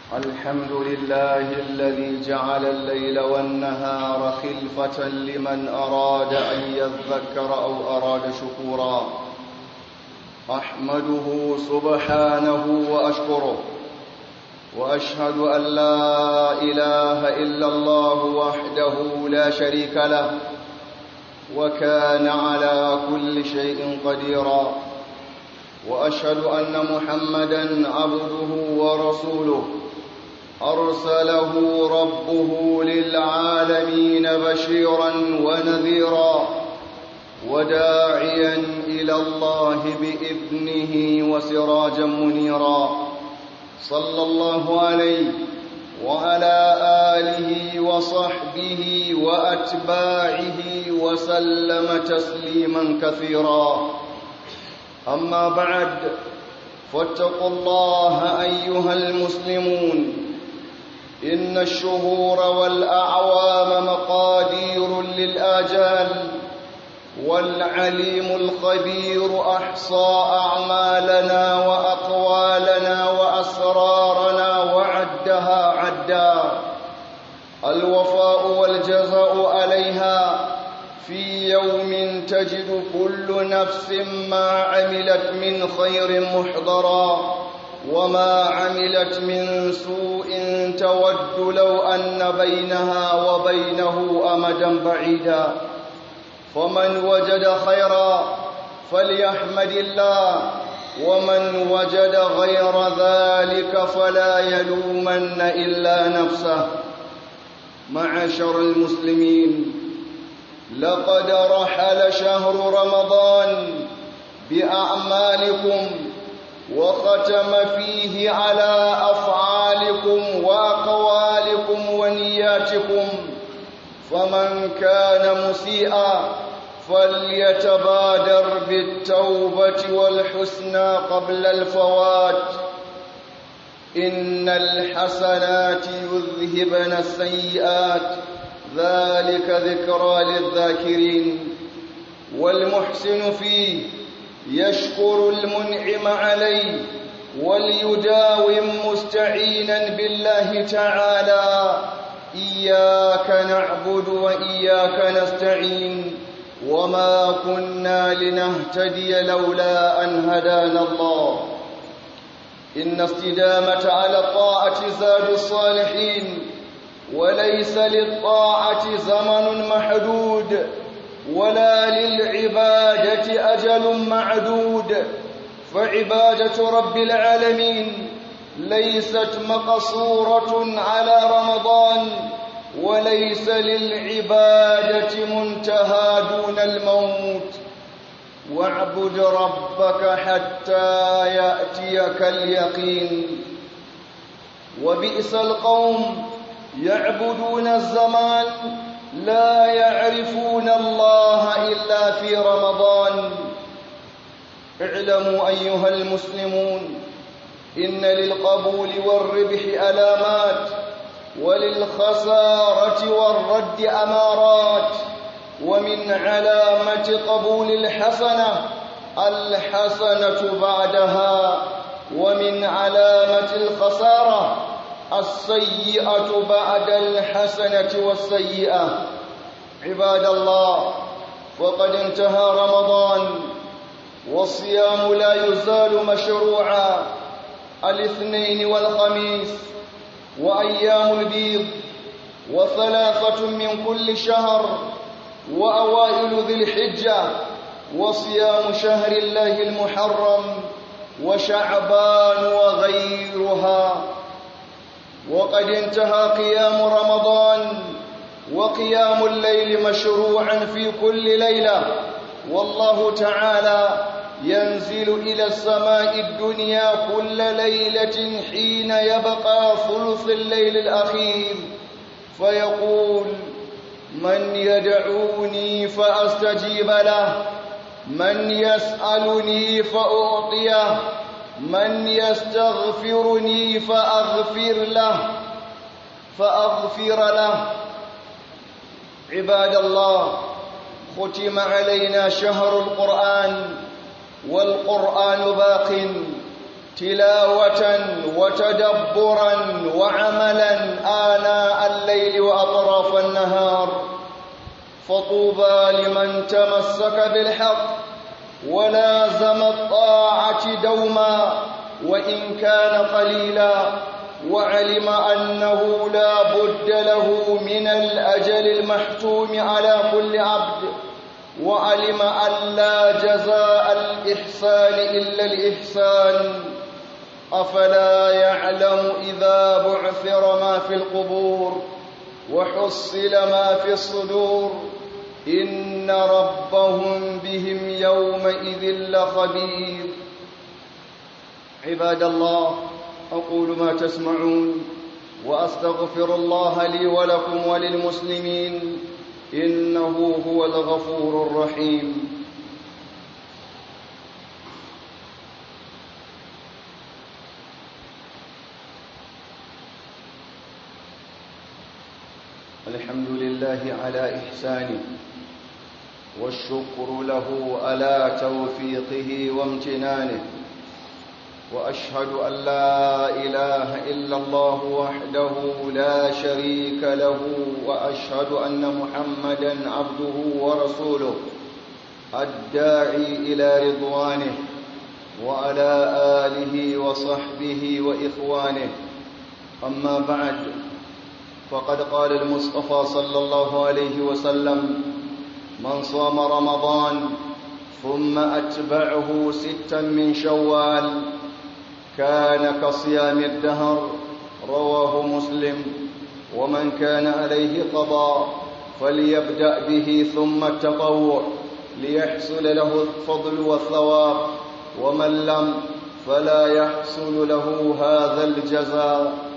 الحمد لله الذي جعل الليل والنهار خلفة لمن أراد أن يذكر أو أراد شكورا أحمده سبحانه وأشكره وأشهد أن لا إله إلا الله وحده لا شريك له وكان على كل شيء قديرا وأشهد أن محمدا عبده ورسوله أرسله ربه للعالمين بشيرا ونذيرا وداعيا إلى الله بإذنه وسراجا منيرا صلى الله عليه وعلى آله وصحبه وأتباعه وسلم تسليما كثيرا أما بعد فاتقوا الله أيها المسلمون إن الشهور والأعوام مقادير للآجال والعليم الخبير أحصى أعمالنا وأقوالنا وأسرارنا وعدها عدا الوفاء والجزاء عليها في يوم تجد كل نفس ما عملت من خير محضرا وما عملت من سوء تود لو أن بينها وبينه أمدا بعيدا فمن وجد خيرا فليحمد الله ومن وجد غير ذلك فلا يلومن إلا نفسه معشر المسلمين لقد رحل شهر رمضان بأعمالكم وختم فيه على أفعالكم وأقوالكم ونياتكم فمن كان مسيئا فليتبادر بالتوبة والحسنى قبل الفوات إن الحسنات يذهبن السيئات ذلك ذكرى للذاكرين والمحسن فيه يشكر المنعم عليه وليداوم مستعينا بالله تعالى إياك نعبد وإياك نستعين وما كنا لنهتدي لولا أن هدانا الله إن استدامة على الطاعة زاد الصالحين وليس للطاعة زمن محدود ولا للعبادة أجل معدود فعبادة رب العالمين ليست مقصورة على رمضان وليس للعبادة منتهى دون الموت واعبد ربك حتى يأتيك اليقين وبئس القوم يعبدون الزمان لا يعرفون الله إلا في رمضان اعلموا أيها المسلمون إن للقبول والربح ألامات وللخسارة والرد أمارات ومن علامة قبول الحسنة الحسنة بعدها ومن علامة الخسارة السيئة بعد الحسنة والسيئة عباد الله وقد انتهى رمضان والصيام لا يزال مشروعا الاثنين والخميس وأيام البيض وثلاثة من كل شهر وأوائل ذي الحجة وصيام شهر الله المحرم وشعبان وغيرها وقد انتهى قيام رمضان وقيام الليل مشروعا في كل ليلة والله تعالى ينزل إلى السماء الدنيا كل ليلة حين يبقى ثلث الليل الأخير فيقول من يدعوني فأستجيب له من يسألني فأعطيه من يستغفرني فأغفر له فأغفر له عباد الله ختم علينا شهر القرآن والقرآن باق تلاوة وتدبرا وعملا آناء الليل وأطراف النهار فطوبى لمن تمسك بالحق ولازم الطاعة دوما وإن كان قليلا وعلم أنه لا بد له من الأجل المحتوم على كل عبد وعلم أن لا جزاء الإحسان إلا الإحسان أفلا يعلم إذا بعثر ما في القبور وحصل ما في الصدور إن ربهم بهم يومئذ لخبير عباد الله أقول ما تسمعون وأستغفر الله لي ولكم وللمسلمين إنه هو الغفور الرحيم الحمد لله على إحسانه والشكر له على توفيقه وامتنانه وأشهد أن لا إله إلا الله وحده لا شريك له وأشهد أن محمدا عبده ورسوله الداعي إلى رضوانه وعلى آله وصحبه وإخوانه أما بعد فقد قال المصطفى صلى الله عليه وسلم من صام رمضان ثم أتبعه ستا من شوال كان كصيام الدهر رواه مسلم ومن كان عليه قضاء فليبدأ به ثم التطوع ليحصل له الفضل والثواب ومن لم فلا يحصل له هذا الجزاء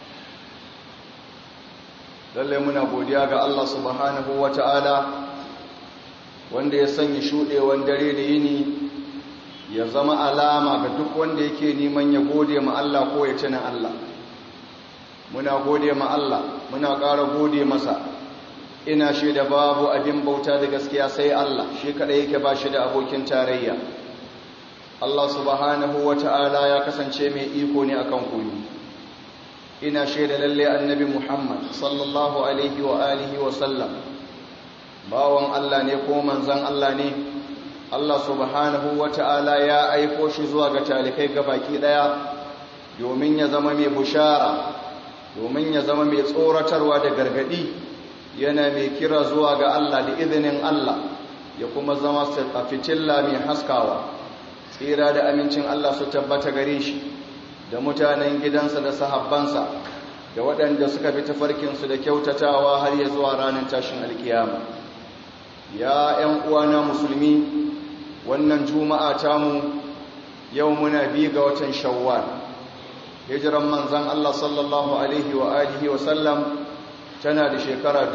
lalle muna godiya ga Allah subhanahu wata'ala wanda ya sanya shuɗewan dare da yini ya zama alama ga duk wanda yake neman ya gode ma Allah ko ya tuna Allah muna gode ma Allah muna ƙara gode masa ina shaida babu abin bauta da gaskiya sai Allah shi kaɗai yake ba shi da abokin tarayya Allah subhanahu wata'ala ya kasance mai iko ne akan koyo ina shaida lalle annabi Muhammad sallallahu alaihi wa alihi wa sallam bawon Allah ne ko manzon Allah ne Allah subhanahu wata'ala ya aiko shi zuwa ga talikai gabaki daya domin ya zama mai bushara domin ya zama mai tsoratarwa da gargadi yana mai kira zuwa ga Allah da izinin Allah ya kuma zama a fitilla mai haskawa tsira da amincin Allah su tabbata gare shi da mutanen gidansa da sahabbansa da waɗanda suka bi tafarkinsu da kyautatawa har ya zuwa ranar tashin alkiyama ya ‘yan uwana musulmi wannan juma'a tamu yau muna bi ga watan shawwal hijiran manzan Allah sallallahu alaihi wa alihi wa sallam tana da shekara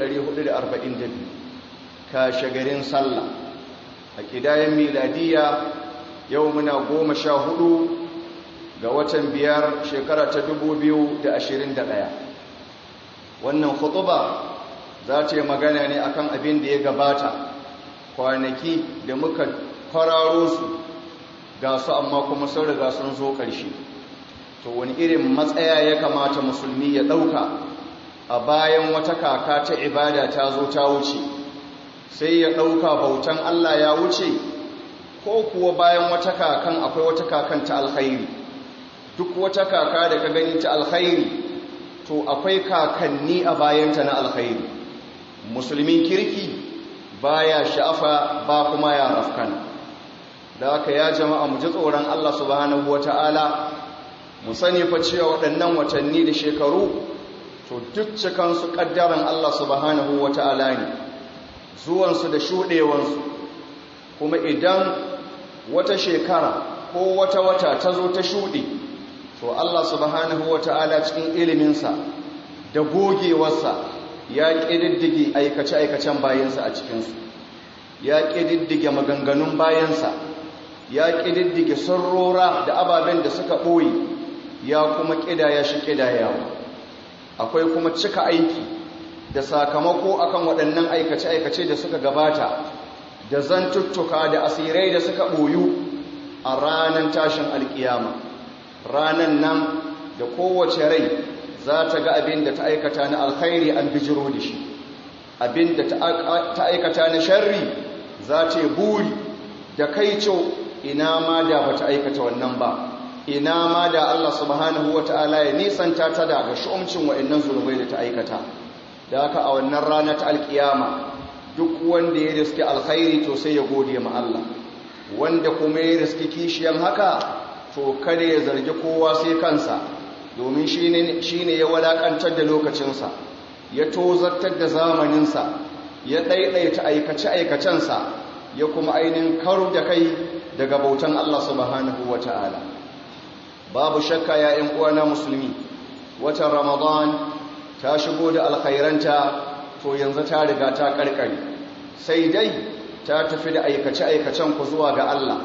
1442 kashe garin sallah a kidayen miladiya yau muna goma sha hudu ga watan biyar shekara ta ɗaya. wannan khutuba za ta yi magana ne akan abin da ya gabata kwanaki da muka fararo su ga su amma kuma sun riga sun zo ƙarshe to wani irin matsaya ya kamata musulmi ya ɗauka a bayan wata kaka ta ibada ta zo ta wuce sai ya ɗauka bautan Allah ya wuce ko kuwa bayan wata kakan akwai wata kakan ta alkhairi duk wata kaka da ka gani ta alkhairi to akwai kakanni a bayanta na alkhairi musulmin kirki baya sha'afa ba kuma ya rafkana da aka ya jama'a mu ji tsoron Allah subhanahu wata'ala mu sani fa cewa waɗannan watanni da shekaru to duk cikansu ƙaddaran Allah subhanahu wata'ala ne zuwansu da shuɗewansu kuma idan wata shekara ko wata wata ta zo ta shuɗe to Allah subhanahu wa ta'ala cikin iliminsa da gogewarsa ya ƙididdige aikace-aikacen bayansa a cikinsu ya ƙididdige maganganun bayansa ya ƙididdige sarrora da ababen da suka ɓoye ya kuma ƙidaya shi ƙidayawa akwai kuma cika aiki da sakamako akan waɗannan aikace-aikace da suka gabata da zantuttuka da asirai da suka ɓoyu a ranar tashin alƙiyama ranan nan da kowace rai za ta ga abin da ta aikata na alkhairi an bijiro da shi abin da ta aikata na sharri za ta yi buri da kai ina ma da ba ta aikata wannan ba ina ma da Allah subhanahu wa ta'ala ya nisanta ta daga shu'umcin wa'annan zunubai da ta aikata da haka a wannan rana ta alkiyama duk wanda ya riski alkhairi to sai ya gode ma Allah wanda kuma ya riski kishiyan haka to kada ya zargi kowa sai kansa domin shi ne ya walakantar da lokacinsa ya tozartar da zamaninsa ya ɗaiɗaita aikace-aikacensa ya kuma ainihin karu da kai daga bautan Allah subhanahu wa ta'ala babu shakka ya ‘yan uwana musulmi watan ramadan ta shigo da alkhairanta to yanzu ta riga ta karkare sai dai ta tafi da aikace-aikacen ku zuwa ga Allah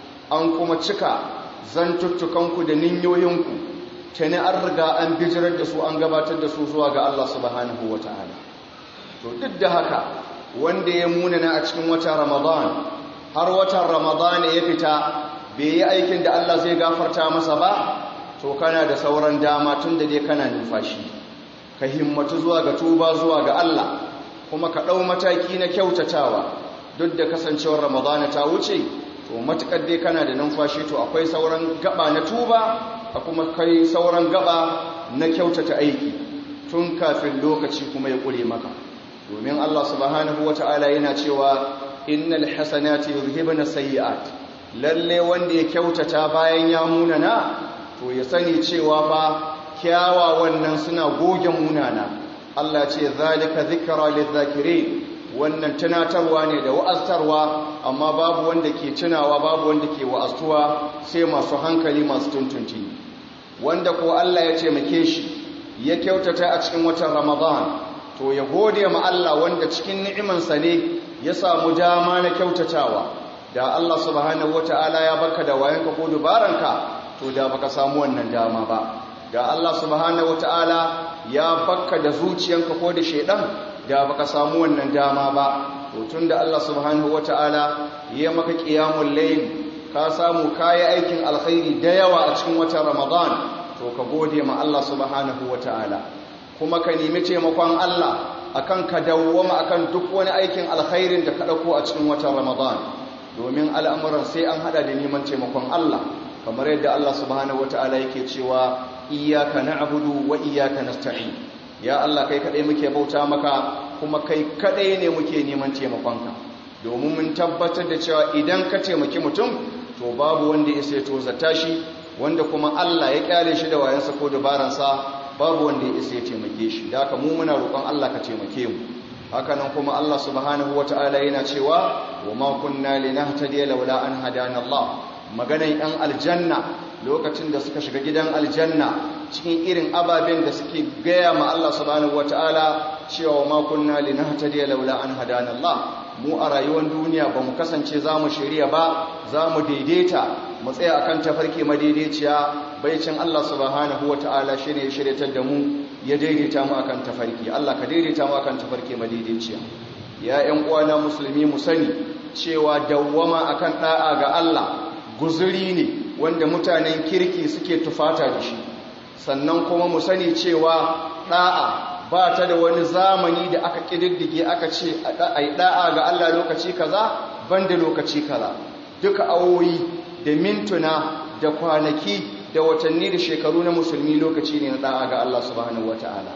an kuma cika zantuttukanku da ninyoyinku tuni an riga an bijirar da su an gabatar da su zuwa ga Allah subhanahu wa ta'ala to duk da haka wanda ya munana a cikin watan ramadan har watan ramadan ya fita bai yi aikin da Allah zai gafarta masa ba to kana da sauran dama tun da dai kana numfashi ka himmatu zuwa ga tuba zuwa ga Allah kuma ka ɗau mataki na kyautatawa duk da kasancewar ramadana ta wuce to matukar dai kana da numfashi to akwai sauran gaba na tuba a kuma kai sauran gaba na kyautata aiki tun kafin lokaci kuma ya ƙure maka domin Allah subhanahu wata'ala yana cewa innal hasanati yuzhibuna sayyi'at lalle wanda ya kyautata bayan ya munana to ya sani cewa fa kyawawan nan suna goge munana Allah ce zalika zikra lidh-dhakirin wannan tunatarwa ne da wa'aztarwa amma babu wanda ke tunawa babu wanda ke wa'aztuwa sai masu hankali masu tuntunci wanda ko Allah ya ce make shi ya kyautata a cikin watan Ramadan to ya gode ma Allah wanda cikin ni'imansa ne ya samu dama na kyautatawa da Allah subhanahu wata'ala ya baka da wayanka ko dubaranka to da baka samu wannan dama ba da Allah subhanahu wata'ala ya baka da zuciyanka ko da shedan da baka samu wannan dama ba to tunda Allah subhanahu wata'ala ya maka qiyamul layl ka samu kai aikin alkhairi da yawa a cikin watan Ramadan to ka gode ma Allah subhanahu wata'ala kuma ka nemi taimakon Allah akan ka dawwama akan duk wani aikin alkhairin da ka dauko a cikin watan Ramadan domin al'amuran sai an hada da neman taimakon Allah kamar yadda Allah subhanahu wata'ala yake cewa iyyaka na'budu wa iyyaka nasta'in ya Allah kai kadai muke bauta maka kuma kai kadai ne muke neman taimakonka domin mun tabbatar da cewa idan ka taimaki mutum to babu wanda ya sai to zata shi wanda kuma Allah ya kyale shi da wayansa ko dabaransa babu wanda ya sai taimake shi da haka mu muna roƙon Allah ka taimake mu hakanan kuma Allah subhanahu wata'ala yana cewa wa ma kunna linahtadiya laula an hadana Allah maganan yan aljanna lokacin da suka shiga gidan aljanna cikin irin ababen da suke gaya ma Allah subhanahu wata'ala cewa ma kunna linahtadiya laula an hadana Allah mu a rayuwar duniya ba mu kasance za mu shirya ba za mu daidaita mu tsaya akan tafarki madaidaiciya baicin Allah subhanahu wata'ala shine ya shiryatar da mu ya daidaita mu akan tafarki Allah ka daidaita mu akan tafarki madaidaiciya ya ƴan uwana musulmi mu sani cewa dawwama akan da'a ga Allah guzuri ne wanda mutanen kirki suke tufata da shi sannan kuma mu sani cewa da'a ba ta da wani zamani da aka kididdige aka ce ai da'a ga Allah lokaci kaza banda lokaci kaza duka awoyi da mintuna da kwanaki da watanni da shekaru na musulmi lokaci ne na da'a ga Allah subhanahu wataala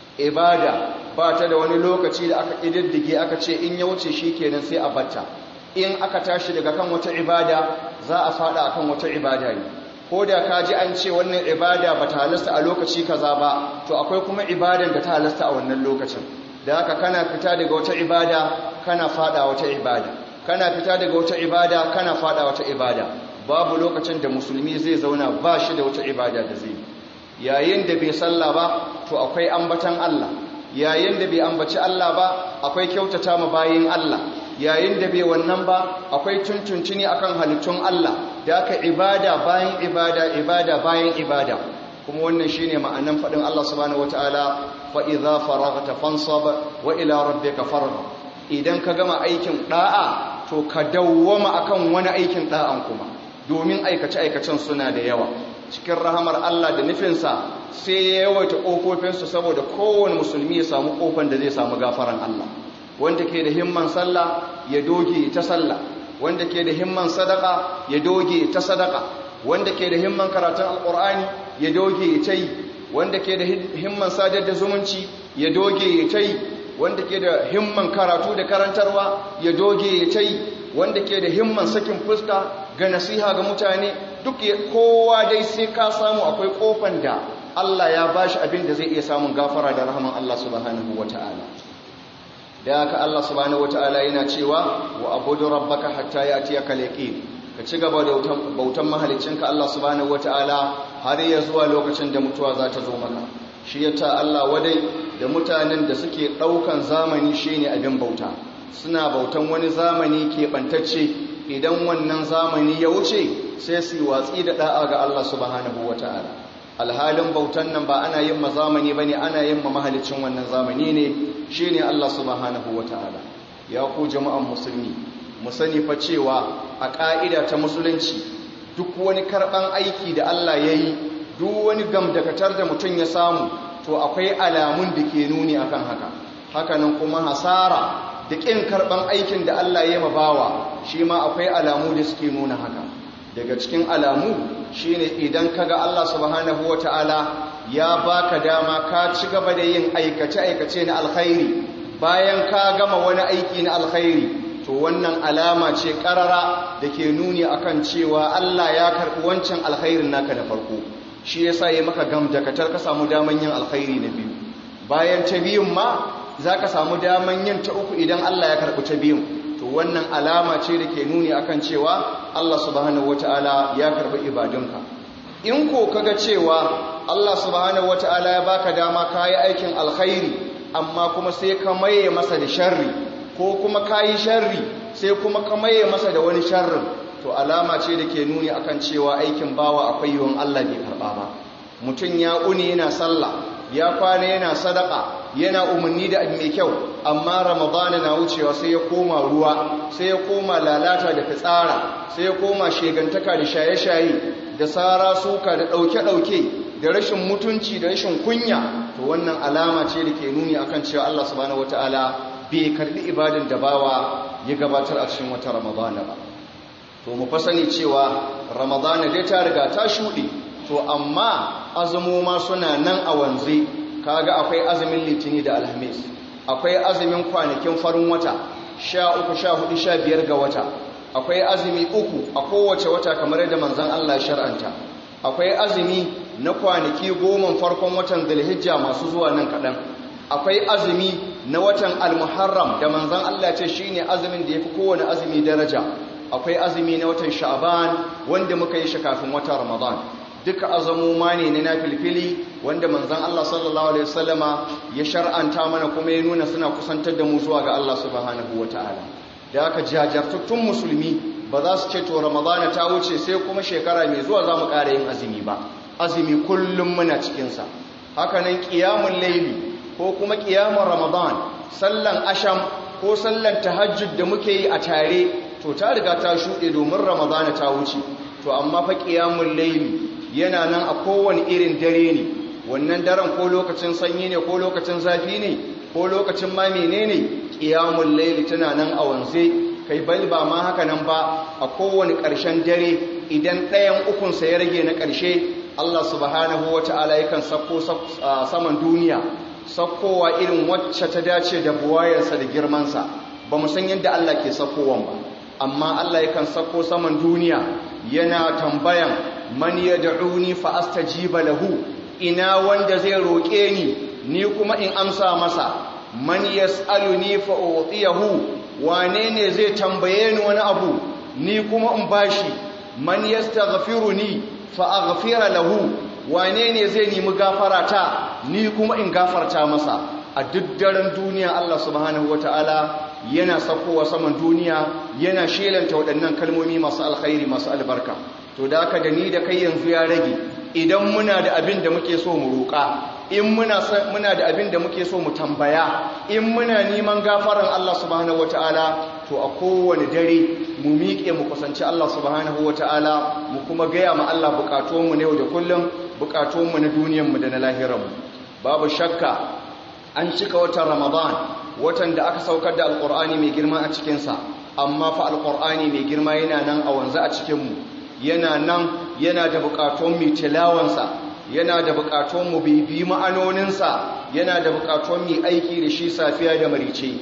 ibada ba ta da wani lokaci da aka kididdige aka ce in ya wuce shikenan sai a batta in aka tashi daga kan wata ibada za a fada akan wata ibada ne ko da ka ji an ce wannan ibada ba ta halasta a lokaci kaza ba to akwai kuma ibadan da ta halasta a wannan lokacin da haka kana fita daga wata ibada kana fada wata ibada kana fita daga wata ibada kana fada wata ibada babu lokacin da musulmi zai zauna ba shi da wata ibada da zai yayin da bai salla ba to akwai ambatan Allah yayin da bai ambaci Allah ba akwai kyautata ma bayin Allah yayin da bai wannan ba akwai tuntuntuni akan halittun Allah da aka ibada bayan ibada ibada bayan ibada kuma wannan shine ma'anan fadin Allah subhanahu wataala fa idza faraghta fansab wa ila rabbika farghab idan ka gama aikin da'a to ka dawwama akan wani aikin da'an kuma domin aikace aikacen suna da yawa cikin rahamar Allah da nufinsa sai ya yawaita ƙofofinsu saboda kowane musulmi ya samu ƙofan da zai samu gafaran Allah wanda ke da himman sallah ya doge ta sallah wanda ke da himman sadaka ya doge ta sadaka wanda ke da himman karatun alƙur'ani ya doge ta yi wanda ke da himman sadar da zumunci ya doge ta yi wanda ke da himman karatu da karantarwa ya doge ta yi wanda ke da himman sakin fuska ga nasiha ga mutane duk kowa dai sai ka samu akwai kofan da Allah ya bashi abin da zai iya samun gafara da rahaman Allah subhanahu wata'ala da haka Allah subhanahu wata'ala yana cewa wa abudu rabbaka hatta ya'tiyaka al-yaqin ka ci gaba da bautan mahaliccinka Allah subhanahu wata'ala har ya zuwa lokacin da mutuwa za ta zo maka shi yata Allah wadai da mutanen da suke daukan zamani shine abin bauta suna bautan wani zamani keɓantacce idan wannan zamani ya wuce sai su yi watsi da ɗa'a ga Allah subhanahu wa ta'ala alhalin bautan nan ba ana yin ma zamani ba ne ana yin ma mahalicin wannan zamani ne shi ne Allah subhanahu wa ta'ala ya ku jama'an musulmi mu sani fa cewa a ƙa'ida ta musulunci duk wani karɓan aiki da Allah ya yi duk wani gamdakatar da mutum ya samu to akwai alamun da ke nuni akan haka hakanan kuma hasara da ƙin karɓan aikin da Allah ya mabawa shi ma akwai alamu da suke nuna haka daga cikin alamu shine idan kaga Allah subhanahu wata'ala ya baka dama ka ci gaba da yin aikace-aikace na alkhairi bayan ka gama wani aiki na alkhairi to wannan alama ce ƙarara da ke nuni akan cewa Allah ya karɓi wancan alkhairin naka da farko shi yasa ya maka gamdakatar ka samu daman yin alkhairi na biyu bayan ta biyun ma za ka samu daman yin ta uku idan Allah ya karɓi ta biyun to wannan alama ce da ke nuni akan cewa Allah subhanahu wata'ala ya karɓi ibadunka in ko kaga cewa Allah subhanahu wata'ala ya baka dama kayi aikin alkhairi amma kuma sai ka maye masa da sharri ko kuma kayi sharri sai kuma ka maye masa da wani sharrin to alama ce da ke nuni akan cewa aikin bawa akwai yiwuwan Allah bai karɓa ba mutum ya uni yana sallah ya kwana yana sadaka yana umarni da mai kyau amma ramadana na wucewa sai ya koma ruwa sai ya koma lalata da fitsara sai ya koma shegantaka da shaye-shaye da sara suka da ɗauke-ɗauke da rashin mutunci da rashin kunya to wannan alama ce da ke nuni akan cewa Allah subhanahu wataala bai karbi ibadan da bawa ya gabatar a cikin wata ramadana ba to mu fa sani cewa ramadana dai ta riga ta shuɗe to amma azumoma suna nan a wanzu kaga akwai azumin litini da alhamis akwai azumin kwanakin farin wata sha uku sha hudu sha biyar ga wata akwai azumi uku a kowace wata kamar yadda manzan Allah shar'anta akwai azumi na kwanaki goma farkon watan zulhijja masu zuwa nan kaɗan akwai azumi na watan almuharram da manzan Allah ce shine azumin da ya fi kowane azumi daraja akwai azumi na watan sha'ban wanda muka yi shi kafin watan ramadan duka azamuma ne na filfili wanda manzan Allah sallallahu Alaihi wasallama ya shar'anta mana kuma ya nuna suna kusantar da mu zuwa ga Allah subhanahu wa ta'ala da aka jajartattun musulmi ba za su ce to ramadana ta wuce sai kuma shekara mai zuwa za mu ƙara yin azumi ba azumi kullum muna cikinsa hakanan ƙiyamun laili ko kuma ƙiyamun ramadan sallan asham ko sallan tahajjud da muke yi a tare to ta riga ta shuɗe domin ramadana ta wuce to amma fa ƙiyamun laili yana nan a kowane irin dare ne wannan daren ko lokacin sanyi ne ko lokacin zafi ne ko lokacin ma menene qiyamul layli tana nan a wanze kai bal ba ma haka nan ba a kowane ƙarshen dare idan ɗayan ukun sa ya rage na ƙarshe Allah subhanahu wata'ala yakan sako saman duniya sakkowa irin wacce ta dace da buwayarsa da girmansa ba mu san yadda Allah ke sakkowan ba amma Allah yakan sako saman duniya yana tambayan man yad'uni fa astajiba lahu ina wanda zai roke ni ni kuma in amsa masa man yas'aluni fa utiyahu wane ne zai tambaye ni wani abu ni kuma in bashi man yastaghfiruni fa aghfira lahu wane ne zai nemi gafara ta ni kuma in gafarta masa a duk daren duniya Allah subhanahu wataala yana sakowa saman duniya yana shelanta waɗannan kalmomi masu alkhairi masu albarka to da aka da ni da kai yanzu ya rage idan muna da abin da muke so mu roƙa in muna muna da abin da muke so mu tambaya in muna neman gafaran Allah subhanahu wataala to to a kowane dare mu miƙe mu kusanci Allah subhanahu wata'ala mu kuma gaya ma Allah bukatunmu na yau da kullum bukatunmu na duniyanmu da na lahiranmu babu shakka an cika watan ramadan watan da aka saukar da alƙur'ani mai girma a cikinsa amma fa alƙur'ani mai girma yana nan a wanzu a cikinmu yana nan yana da bukatun mu tilawansa yana da bukatun mu bibi ma'anoninsa yana da bukatun mu aiki da shi safiya da marice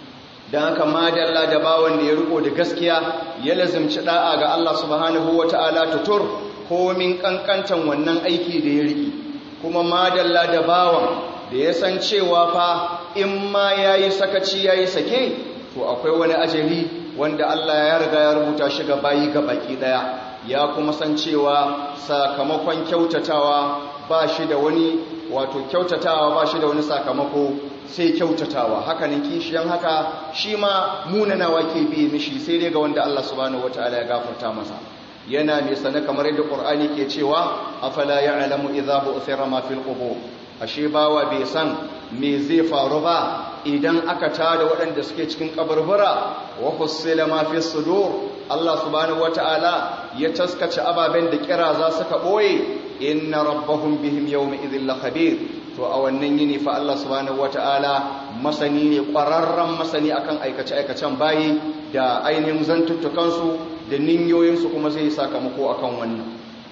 don haka madalla da bawan da ya riko da gaskiya ya lazimci da'a ga Allah subhanahu wata'ala tutur komin kankantan wannan aiki da ya riki kuma madalla da bawan da ya san cewa fa in ma yayi sakaci yayi sake to akwai wani ajali wanda Allah ya riga ya rubuta shi ga bayi ga baki daya ya kuma san cewa sakamakon kyautatawa ba shi da wani wato kyautatawa ba shi da wani sakamako sai kyautatawa hakanin kishiyan haka shi ma munanawa ke biye mishi sai dai ga wanda Allah subhanahu wataala ya gafarta masa yana mai sane kamar yadda Qur'ani ke cewa afala ya'lamu idza bu'thira ma fil qubur ashe bawa bai san me zai faru ba idan aka tada waɗanda suke cikin kaburbura wa hussila ma fi sudur Allah subhanahu wataala ya taskace ababen da kira za suka boye inna rabbahum bihim yawma idhil lakhabir to a wannan yini fa Allah subhanahu wataala masani ne ƙwararren masani akan aikace aikacen bayi da ainihin zantuttukansu da ninyoyinsu kuma zai sakamako akan wannan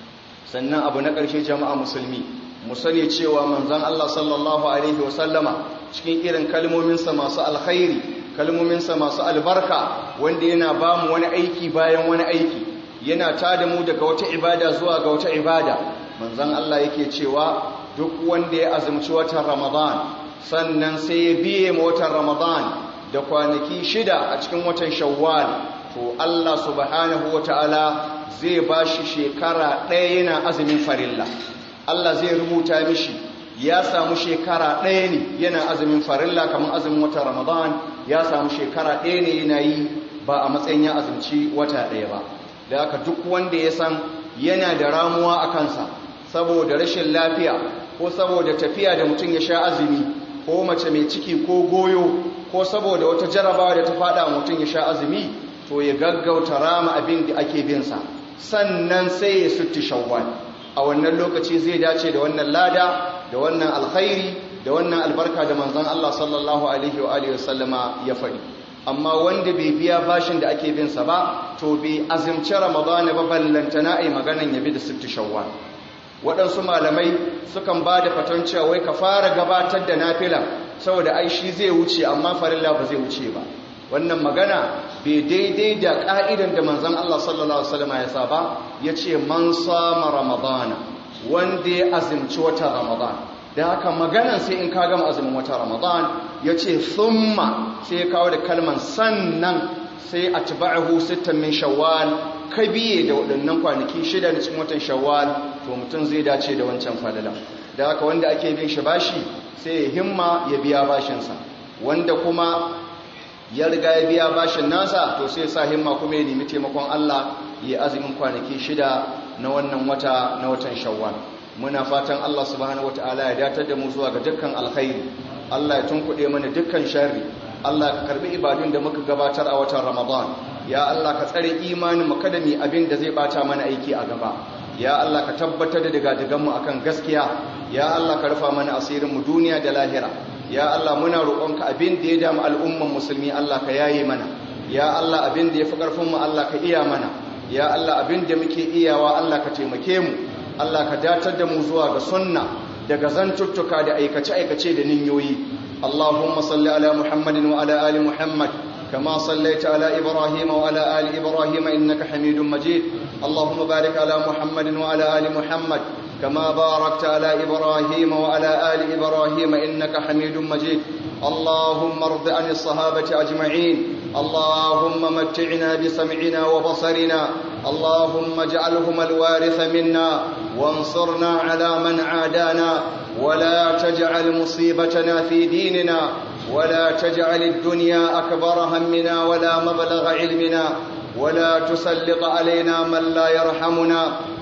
sannan abu na ƙarshe jama'a musulmi mu sani cewa manzon Allah sallallahu alaihi wasallama cikin irin kalmominsa masu alkhairi kalmominsa masu albarka wanda yana ba mu wani aiki bayan wani aiki yana tada mu daga wata ibada zuwa ga wata ibada manzon Allah yake cewa duk wanda ya azumci watan Ramadan sannan sai ya biye ma watan Ramadan da kwanaki shida a cikin watan Shawwal to Allah subhanahu wataala zai bashi shekara ɗaya yana azumin farilla Allah zai rubuta mishi ya samu shekara ɗaya ne yana azumin farilla kamar azumin watan Ramadan ya samu shekara ɗaya ne yana yi ba a matsayin ya azumci wata ɗaya ba da haka duk wanda ya san yana da ramuwa a kansa saboda rashin lafiya ko saboda tafiya da mutum ya sha azumi ko mace mai ciki ko goyo ko saboda wata jarabawa da ta fada mutum ya sha azumi to ya gaggauta rama abin da ake binsa sannan sai ya sutti shawwal a wannan lokaci zai dace da wannan lada da wannan alkhairi da wannan albarka da manzon Allah sallallahu alaihi wa alihi wasallama ya faɗi amma wanda bai biya bashin da ake bin sa ba to bai azumci ramadana ba ballantana ai maganan yabi da sitti shawwal waɗansu malamai sukan ba da fatan cewa wai ka fara gabatar da nafila saboda ai shi zai wuce amma farilla ba zai wuce ba wannan magana bai daidai da ka'idan da manzon Allah sallallahu alaihi wasallam ya saba yace man sama ramadana wanda ya azumci wata ramadan da haka maganan sai in ka gama azumin wata ramadan yace thumma sai ya kawo da kalman sannan sai atba'ahu sittan min shawwal ka biye da waɗannan kwanaki shida na cikin watan shawwal to mutum zai dace da wancan falala da haka wanda ake bin shi bashi sai ya himma ya biya bashinsa wanda kuma ya riga ya biya bashin nasa to sai sa himma kuma ya nemi taimakon Allah ya azumin kwanaki shida na wannan wata na watan shawwal muna fatan Allah subhanahu wataala ya datar da mu zuwa ga dukkan alkhairi Allah ya tunkuɗe mana dukkan sharri Allah ka karbi ibadun da muka gabatar a watan Ramadan ya Allah ka tsare imanin mu kada mu abin da zai bata mana aiki a gaba ya Allah ka tabbatar da daga mu akan gaskiya ya Allah ka rufa mana asirin mu duniya da lahira ya Allah muna roƙonka abin da ya damu al'umman musulmi Allah ka yaye mana ya Allah abin da ya fi ƙarfin mu Allah ka iya mana ya Allah abin da muke iyawa Allah ka taimake mu Allah ka datar da mu zuwa ga sunna daga zantuttuka da aikace-aikace da ninyoyi Allahumma salli ala Muhammadin wa ala ali Muhammad كما صليت على إبراهيم وعلى آل إبراهيم إنك حميد مجيد اللهم بارك على محمد وعلى آل محمد كما باركت على إبراهيم وعلى آل إبراهيم إنك حميد مجيد اللهم ارض عن الصحابة أجمعين اللهم متعنا بسمعنا وبصرنا اللهم اجعلهم الوارث منا وانصرنا على من عادانا ولا تجعل مصيبتنا في ديننا ولا تجعل الدنيا أكبر همنا ولا مبلغ علمنا ولا تسلط علينا من لا يرحمنا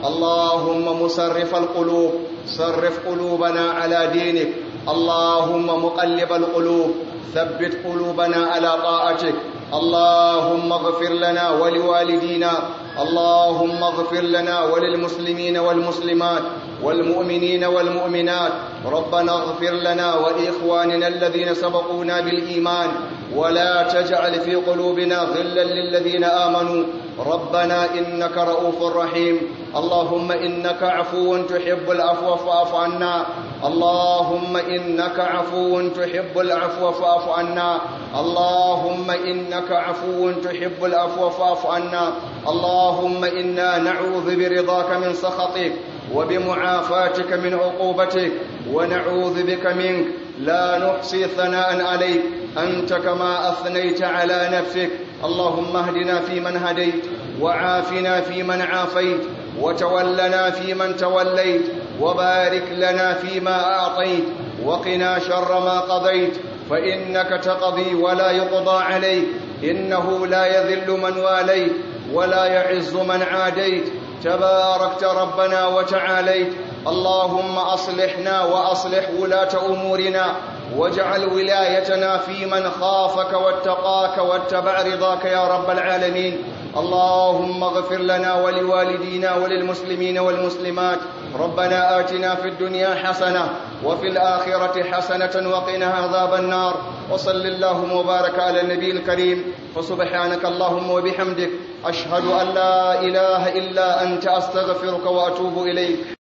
اللهم مصرف القلوب صرف قلوبنا على دينك اللهم مقلب القلوب ثبت قلوبنا على طاعتك اللهم اغفر لنا ولوالدينا اللهم اغفر لنا وللمسلمين والمسلمات والمؤمنين والمؤمنات ربنا اغفر لنا وإخواننا الذين سبقونا بالإيمان ولا تجعل في قلوبنا غلا للذين آمنوا ربنا إنك رؤوف رحيم اللهم إنك عفو تحب العفو فاعف عنا اللهم إنك عفو تحب العفو فاعف عنا اللهم إنك عفو تحب العفو فاعف عنا اللهم إنا نعوذ برضاك من سخطك وبمعافاتك من عقوبتك ونعوذ بك منك لا نحصي ثناء عليك أنت كما أثنيت على نفسك اللهم اهدنا فيمن هديت وعافنا فيمن عافيت وتولنا فيمن توليت وبارك لنا فيما أعطيت وقنا شر ما قضيت فإنك تقضي ولا يقضى عليك إنه لا يذل من واليت ولا يعز من عاديت تباركت ربنا وتعاليت اللهم أصلحنا وأصلح ولاة أمورنا واجعل ولايتنا في من خافك واتقاك واتبع رضاك يا رب العالمين اللهم اغفر لنا ولوالدينا وللمسلمين والمسلمات ربنا آتنا في الدنيا حسنة وفي الآخرة حسنة وقنا عذاب النار وصل اللهم وبارك على النبي الكريم فسبحانك اللهم وبحمدك أشهد أن لا إله إلا أنت أستغفرك وأتوب إليك